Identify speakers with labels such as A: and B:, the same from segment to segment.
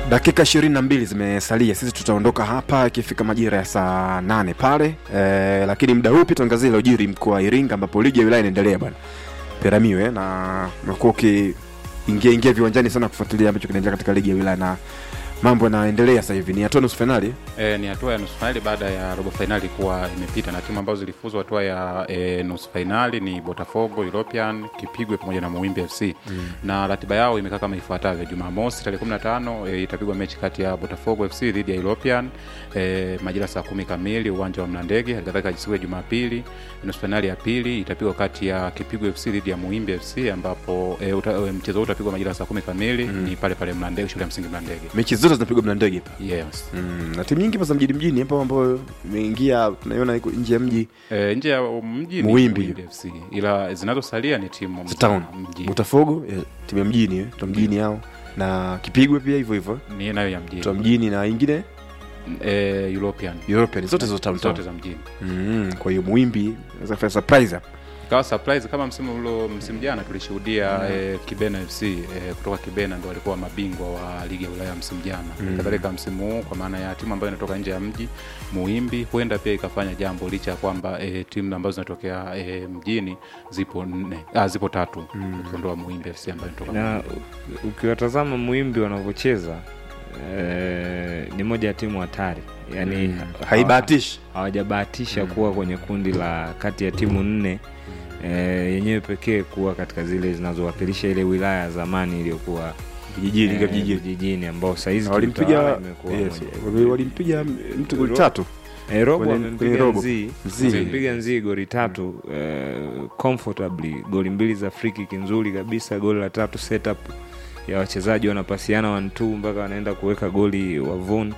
A: dakika ishirini na mbili zimesalia sisi tutaondoka hapa ikifika majira ya saa nane pale e, lakini muda huu pia tuangazie ilojiri mkoa wa iringa ambapo ligi ya wilaya inaendelea bwana peramiwe na umekuwa ukiingia ingia viwanjani sana kufuatilia ambacho kinaendelea katika ligi ya wilaya na mambo yanaendelea sasa hivi ni hatua nusu fainali
B: E, ni hatua ya nusu fainali baada ya robo fainali kuwa imepita na timu ambazo zilifuzwa hatua ya e, nusu fainali ni Botafogo, European, Kipigwe pamoja na Muwimbi FC mm. na ratiba yao imekaa kama ifuatavyo: Jumamosi tarehe 15 e, itapigwa mechi kati ya Botafogo FC dhidi ya European e, majira saa kumi kamili uwanja wa Mlandege. Halikadhalika siku ya Jumapili nusu fainali ya pili itapigwa kati ya Kipigwe FC dhidi ya Muwimbi FC ambapo e, uta, e, mchezo huu utapigwa majira saa kumi kamili mm. ni pale pale Mlandege, shule ya msingi Mlandege.
A: mechi zote zinapigwa mlandege hapa
B: Yes.
A: mm, na timu nyingi pa za mjini mjini hapo ambayo imeingia tunaiona iko nje ya mji
B: E, nje ya mji ni
A: Muwimbi.
B: Muwimbi FC ila zinazosalia ni timu
A: za town
B: mji
A: botafogo eh, timu ya mjini eh, tu mjini hao na kipigwe pia hivyo hivyo
B: ni nayo ya mjini
A: tu mjini na ingine
B: e, European
A: european zote zo town town
B: zote za mjini
A: mm, kwa hiyo muwimbi naweza kufanya surprise hapa
B: kawa surprise kama msimu ulo msimu jana tulishuhudia mm. e, Kibena FC e, kutoka Kibena ndo walikuwa mabingwa wa ligi ya Ulaya msimu jana mm. kadhalika msimu huu kwa maana ya timu ambayo inatoka nje ya mji Muimbi huenda pia ikafanya jambo licha ya kwamba e, timu ambazo zinatokea e, mjini zipo nne ah, zipo tatu mm. ukiondoa Muimbi FC ambayo inatoka
C: na u- ukiwatazama muimbi wanavyocheza eh, ni moja ya timu hatari yaani
A: Mm.
C: hawa-
A: haibahatishi
C: hawajabahatisha kuwa kwenye kundi la kati ya timu nne eh, yenyewe pekee kuwa katika zile zinazowakilisha ile wilaya ya zamani iliyokuwa
A: vijijini
C: eh,
A: eh, vijijini
C: vijijini ambao sahizi
A: Na walimpiga
C: kiutawala imekuwa
A: yes,
C: moja.
A: wali- walimpiga mtu goli tatu
C: Eh, robo
A: kwenye-
C: amempiga
A: kwenye robo.
C: nzii
A: Nzii.
C: amempiga nzii goli tatu eh, comfortably goli mbili za free kick nzuri kabisa goli la tatu setup ya wachezaji wanapasiana one mpaka wanaenda kuweka goli wavuni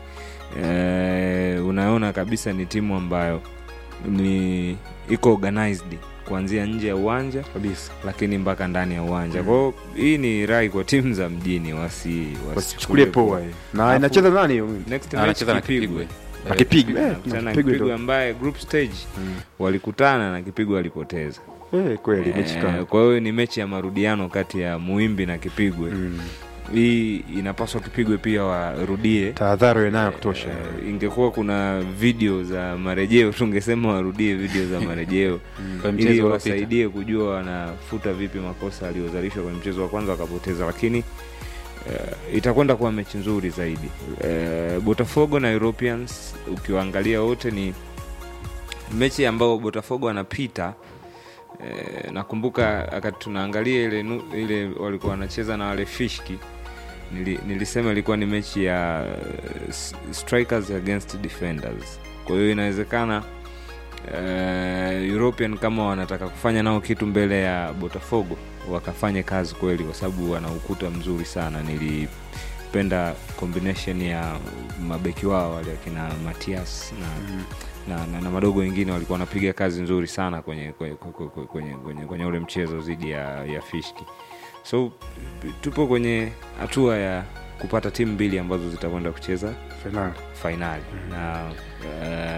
C: eh, unaona kabisa ni timu ambayo ni iko organized kuanzia nje ya uwanja
A: kabisa
C: lakini mpaka ndani ya uwanja kwao hii ni rai kwa timu za mjini wasi
A: wasichukulie poa eh. na
C: Alafu-
A: inacheza nani hiyo
C: next
B: anacheza na
C: match Kipigwe.
B: Kipigwe
A: na kipigwe eh,
C: Nakutana
A: na
C: na
A: kipigwe
C: Kipigwe
A: ndo
C: ambaye group stage
A: Mm.
C: walikutana na Kipigwe walipoteza.
A: eh, kweli mechi
C: Eh,
A: kama
C: kwa hiyo ni mechi ya marudiano kati ya Muimbi na Kipigwe.
A: Mm.
C: Hii inapaswa Kipigwe pia warudie.
A: tahadhari nayo kutosha
C: Eh, ingekuwa kuna video za marejeo tungesema warudie video za marejeo
B: Kwa mchezo
C: ili
B: uliopita.
C: wasaidie kujua wanafuta vipi makosa aliyozalishwa kwenye mchezo wa kwanza wakapoteza, lakini uh, itakwenda kuwa mechi nzuri zaidi. Uh, Botafogo na Europeans ukiwaangalia wote ni mechi ambayo Botafogo anapita Eh, nakumbuka wakati tunaangalia ile, nu- ile walikuwa wanacheza na wale fishki nili, nilisema ilikuwa ni mechi ya eh, s- strikers against defenders kwa hiyo inawezekana uh, european kama wanataka kufanya nao kitu mbele ya botafogo wakafanye kazi kweli kwa sababu wana ukuta mzuri sana nilipenda combination ya mabeki wao wale akina matias na mm na, na, na madogo wengine walikuwa wanapiga kazi nzuri sana kwenye kwenye, kwenye, kwenye, kwenye, kwenye ule mchezo dhidi ya, ya fishki so tupo kwenye hatua ya kupata timu mbili ambazo zitakwenda kucheza
A: Finali.
C: fainali na uh,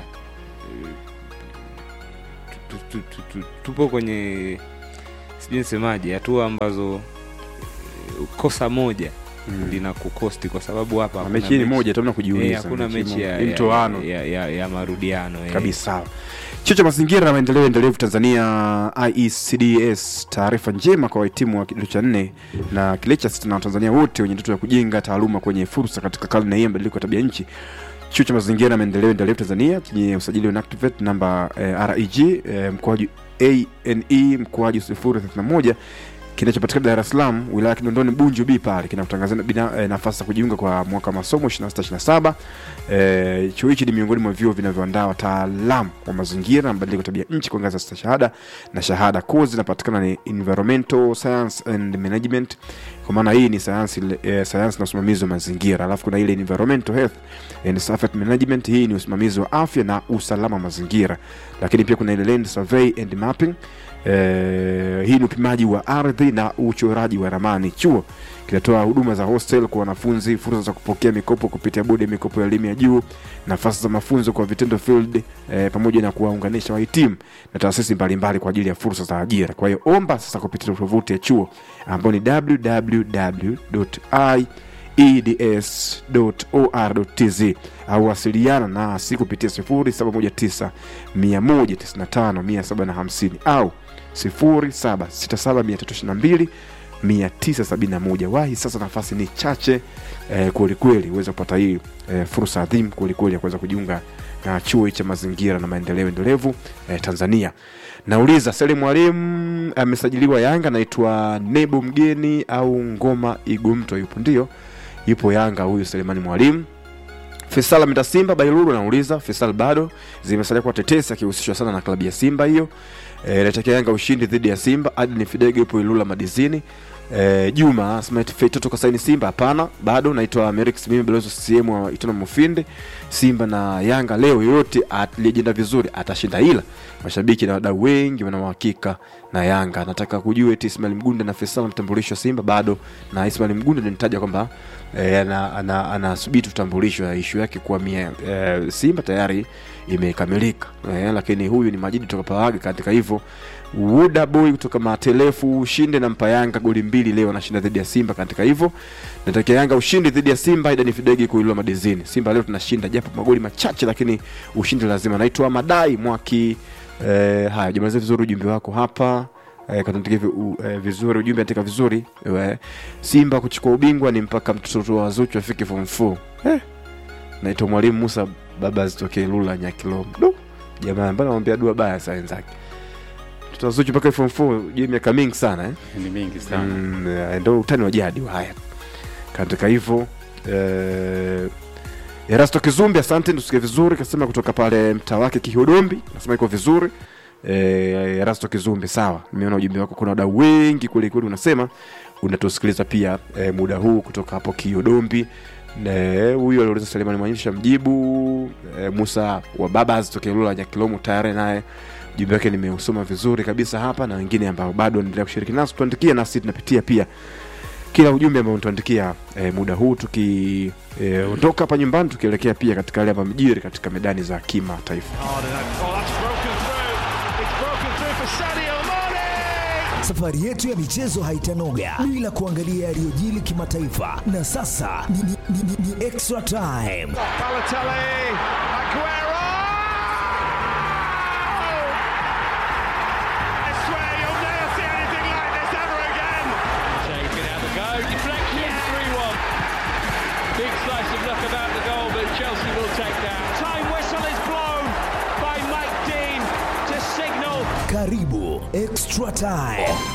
C: tu- tu- tu- tu- tupo kwenye sijui nisemaje hatua ambazo eh, kosa moja
A: Mm.
C: lina kukosti kwa sababu hapa
A: Na
C: hakuna
A: mechi ni
C: mechi-
A: moja tu hamna
C: eh,
A: kujiuliza
C: hakuna mechi
A: moja.
C: ya,
A: Ni
C: ya,
A: mtoano
C: ya, ya, ya marudiano eh.
A: kabisa chuo cha mazingira na maendeleo endelevu tanzania iecds taarifa njema kwa wahitimu wa kidato cha nne na kile cha sita na watanzania wote wenye ndoto ya kujenga taaluma kwenye fursa katika karne hii ya mabadiliko ya tabia nchi chuo cha mazingira na maendeleo endelevu tanzania chenye usajili wa NACTVET namba eh, reg eh, mkoaji ane mkoaji 031 kinachopatikana Dar es Salaam wilaya ya Kinondoni Bunju B pale kinakutangazia bina- eh, nafasi za kujiunga kwa mwaka wa masomo 26 27 eh, chuo hichi ni miongoni mwa vyuo vinavyoandaa wataalamu wa mazingira na mabadiliko ya tabia nchi kwa ngazi ya stashahada na shahada. Kozi zinapatikana ni environmental science and management, kwa maana hii ni sayansi eh, sayansi na usimamizi wa mazingira, alafu kuna ile environmental health and safety management, hii ni usimamizi wa afya na usalama wa mazingira, lakini pia kuna ile land survey and mapping Eh, hii ni upimaji wa ardhi na uchoraji wa ramani. Chuo kinatoa huduma za hostel kwa wanafunzi, fursa za kupokea mikopo kupitia bodi ya mikopo ya elimu ya juu, nafasi za mafunzo kwa vitendo field, eh, pamoja na kuwaunganisha wahitimu na taasisi mbalimbali kwa ajili ya fursa za ajira. Kwa hiyo omba sasa kupitia tovuti ya chuo ambayo ni eds.or.tz au wasiliana nasi kupitia 0719 195 150 au 0767 971 wahi sasa nafasi ni chache eh, kwelikweli uweze kupata hii eh, fursa adhimu kwelikweli ya kuweza kujiunga na chuo cha mazingira na maendeleo endelevu eh, tanzania nauliza sele mwalimu amesajiliwa yanga anaitwa nebo mgeni au ngoma igumtwa yupo ndio yupo yanga huyu selemani mwalimu Faisal ameenda Simba, Bailulu anauliza Faisal bado zimesalia kwa tetesi akihusishwa sana na klabu ya Simba hiyo. Eh, inatakia Yanga ushindi dhidi ya Simba. Adni Fidege yupo Ilula Madizini. E, Juma Smart Feito toka saini Simba hapana, bado naitwa Merix mimi balozi CCM wa Itona Mufinde. Simba na Yanga leo yoyote aliyejenda vizuri atashinda, ila mashabiki na wadau wengi wana uhakika na Yanga. Nataka kujua eti Ismail Mgunda na Faisal mtambulisho Simba bado, na Ismail Mgunda nilitaja kwamba e, anasubiri ana, ana utambulisho ya ishu yake kuhamia e, Simba tayari imekamilika e, lakini huyu ni Majidi toka Pawaga katika hivyo Wuda Boy kutoka Matelefu ushinde na mpa Yanga goli mbili leo anashinda dhidi ya Simba katika hivyo. Natakia Yanga ushindi dhidi ya Simba ida ni Fidegi kuilwa madizini. Simba leo tunashinda japo magoli machache lakini ushindi lazima. Naitwa Madai Mwaki eh, haya jamaliza vizuri ujumbe wako hapa. Eh, katandike eh, vizuri ujumbe andika vizuri. Eh, Simba kuchukua ubingwa ni mpaka mtoto wa Zuchu afike form 4. Eh. Naitwa Mwalimu Musa baba zitokee Lula Nyakilombo. Jamaa mbona anamwambia dua baya saa wenzake tutazuchu mpaka form 4 je miaka mingi sana eh?
B: ni mingi sana
A: mm, eh, ndo utani wa jadi wa haya katika hivyo eh, erasto kizumbi asante tusikie vizuri kasema kutoka pale mtaa wake kihodombi nasema iko vizuri eh, erasto kizumbi sawa nimeona ujumbe wako kuna wadau wengi kwelikweli unasema unatusikiliza pia eh, muda huu kutoka hapo kihodombi Ne, huyu aliuliza Selemani Mwanyisha mjibu e, Musa wa Babas tokea Lula Nyakilomo tayari naye ujumbe wake nimeusoma vizuri kabisa hapa, na wengine ambao bado endelea kushiriki nasi tuandikia, nasi tunapitia pia kila ujumbe ambao tuandikia e, muda huu tukiondoka e, hapa nyumbani tukielekea pia katika yale ambayo mjiri katika medani za kimataifa.
D: Safari yetu ya michezo haitanoga bila kuangalia yaliyojili kimataifa, na sasa ni, ni, ni, ni, ni extra time.
E: Balotelli, Aguero! I swear you'll never see anything like this ever again.
F: Shane's going to have a go. Deflection, 3 1. Big slice of luck about the goal, but Chelsea will take that.
E: Time whistle is blown by Mike Dean to signal
D: Karibu extra time.